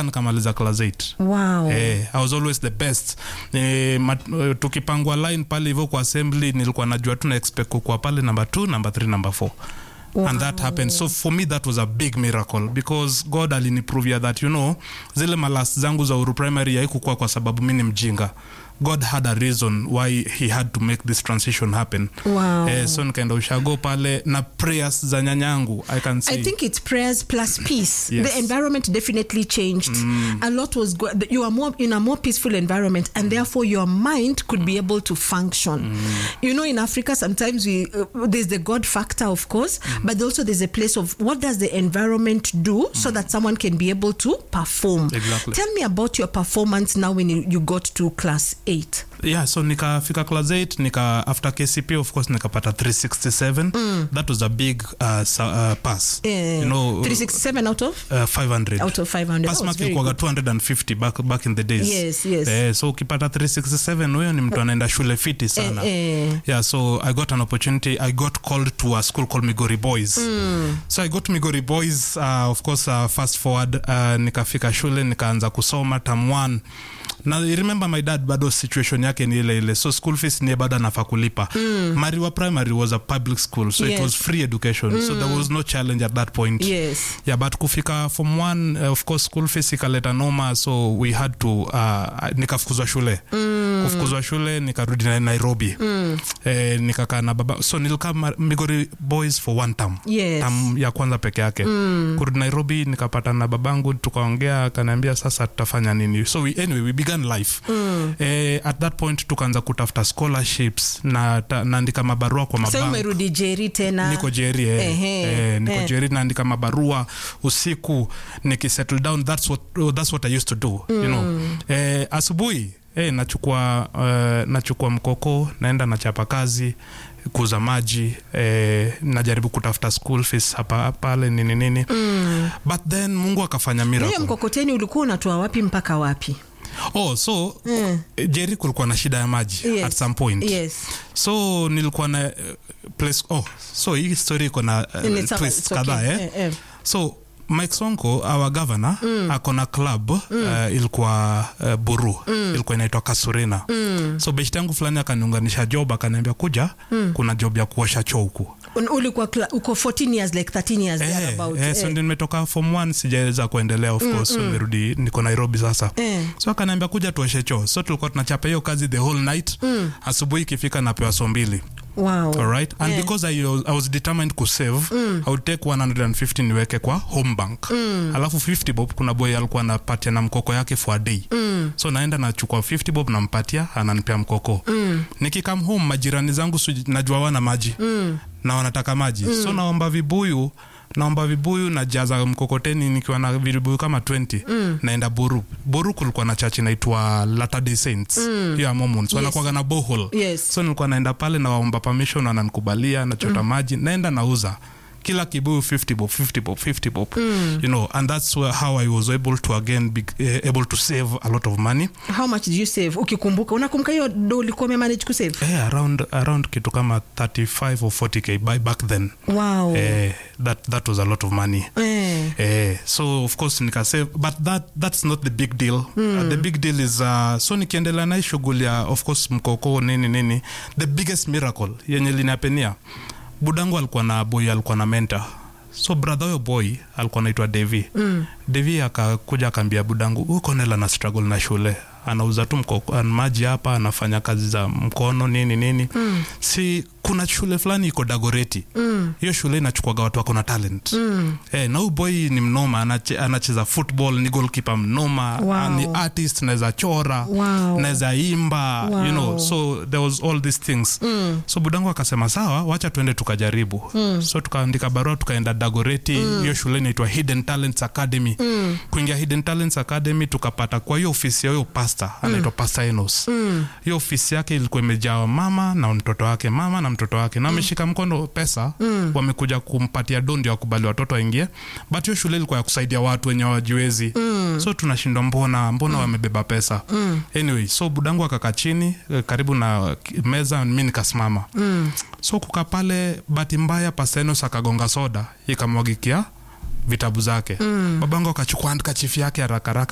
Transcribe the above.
mpaka nikamaliza class 8 wow Eh, I was always the best eh, mat, uh, tukipangwa line pale hivyo kwa assembly nilikuwa najua tu na expect kukua pale number 2 number 3 number 4 and that happened so for me that was a big miracle because god aliniprovia that you know zile malas zangu za uru primary haikukua kwa sababu mi ni mjinga god had a reason why he had to make this transition happen Wow. eh, so nikaenda ushago pale na prayers za nyanyangu i can say I think it's prayers plus peace. Yes. The environment definitely changed. A lot was go- you are more in a more peaceful environment, and therefore your mind could be able to function. You know, in Africa, sometimes we uh, there's the God factor, of course, but also there's a place of what does the environment do so that someone can be able to perform. Exactly. Tell me about your performance now when you, you got to class eight. yeah so nikafika class 8 nika after kcp of course nikapata 367 that was a big uh, sa- uh, pass Uh, you know 367 out of uh, 500 out of 500. pass That was mark very ilikuwaga good. 250 back, back in the days Yes, yes. eh, so ukipata 367 huyo ni mtu anaenda shule fiti sana Eh, eh. yeah so i got an opportunity i got called to a school called migori boys so i got migori boys uh, of course uh, fast forward uh, nikafika shule nikaanza kusoma tam one na I remember my dad bado situation yake ni ile ile so school fees niye bado anafaa kulipa mm. mariwa primary was a public school so Yes. it was free education so there was no challenge at that point Yes. yeah but kufika form one uh, of course school fees ikaleta noma so we had to uh, nikafukuzwa shule mm. kufukuzwa shule nikarudi na nairobi mm. eh, nikakaa na baba so nilikaa Ma- migori boys for one term Yes. term ya kwanza peke yake mm. kurudi nairobi nikapata na babangu tukaongea akaniambia sasa tutafanya nini so we, anyway we began life mm. eh, at that point tukaanza kutafuta scholarships na ta- naandika mabarua kwa Sasa mabank umerudi jeri tena niko jeri eh, Ehe, eh, niko eh. jeri naandika mabarua usiku nikisettle down that's what, that's what i used to do you know eh, asubuhi eh, nachukua uh, nachukua mkoko naenda nachapa kazi kuuza maji eh, najaribu kutafuta school fees hapa pale nini nini mm. but then mungu akafanya hiyo miracle mkokoteni ulikuwa unatoa wapi mpaka wapi oh so mm. jeri kulikuwa na shida ya maji Yes. at some point yes so nilikuwa na uh, place oh so hii story iko na uh, Ni sawa, twist it's okay. kadhaa eh? Eh, eh. so mike sonko our governor mm. akona club mm. uh, ilikuwa uh, buru mm. ilikuwa inaitwa kasurina mm. so beshti yangu fulani akaniunganisha job akaniambia kuja mm. kuna job ya kuosha choo huku Un- ulikuwa kla- uko 14 years like 13 years Eh, thereabout, eh, so eh. ndio nimetoka form one sijaweza kuendelea of course so nimerudi niko nairobi sasa Eh. so akaniambia kuja tuoshe choo so tulikuwa tunachapa hiyo kazi the whole night asubuhi ikifika napewa so mbili wow alright and Eh. because I was, I was determined to save i would take 150 niweke kwa home bank alafu 50 bob kuna boy alikuwa anapatia na mkoko yake for a day so naenda nachukua 50 bob nampatia ananipea mkoko nikikam home majirani zangu suji- najua wana maji na wanataka maji so naomba vibuyu naomba vibuyu na jaza mkokoteni nikiwa na vibuyu kama 20 naenda buru buru kulikuwa na church inaitwa Latter Day Saints hiyo ya Mormons wanakuwaga na bohol Yes. so nilikuwa naenda pale nawaomba permission wananikubalia nachota maji naenda nauza kila kibuyu 50 bob 50 bob 50 bob you know and that's where, how i was able to again be uh, able to save a lot of money how much did you save ukikumbuka unakumbuka hiyo do ulikuwa umemanage kusave eh, around around kitu kama 35 or 40k by back then wow eh, that that was a lot of money eh. Eh, so of course nikasave but that that's not the big deal uh, the big deal is uh, so nikiendelea na hii shughuli ya of course mkoko nini nini the biggest miracle yenye linapenia budangu alikuwa na boy alikuwa na mentor so brother huyo boy alikuwa naitwa devi mm. devi akakuja akaambia budangu huyu konela na struggle na shule anauza tu mko- an- maji hapa anafanya kazi za mkono nini nini mm. si kuna shule fulani iko dagoreti hiyo shule inachukuaga watu wako na talent mm. eh, na huyu boy ni mnoma anache, anacheza football ni goalkeeper mnoma Wow. ni artist naweza chora Wow. naweza imba Wow. you know so there was all these things mm. so budangu akasema sawa wacha tuende tukajaribu mm. so tukaandika barua tukaenda dagoreti hiyo shule inaitwa hidden talents academy mm. kuingia hidden talents academy tukapata kwa hiyo ofisi ya huyo pasta anaitwa pasta enos hiyo ofisi yake ilikuwa imejaa mama na mtoto wake mama na mtoto wake na ameshika mkono pesa wamekuja kumpatia dondi wakubali watoto waingie but hiyo shule ilikuwa ya kusaidia watu wenye wajiwezi so tunashindwa mbona mbona wamebeba pesa anyway so budangu akakaa chini eh, karibu na meza mi nikasimama so kuka pale bahati mbaya pasenos akagonga soda ikamwagikia vitabu zake babangu akachukua handkerchief yake haraka haraka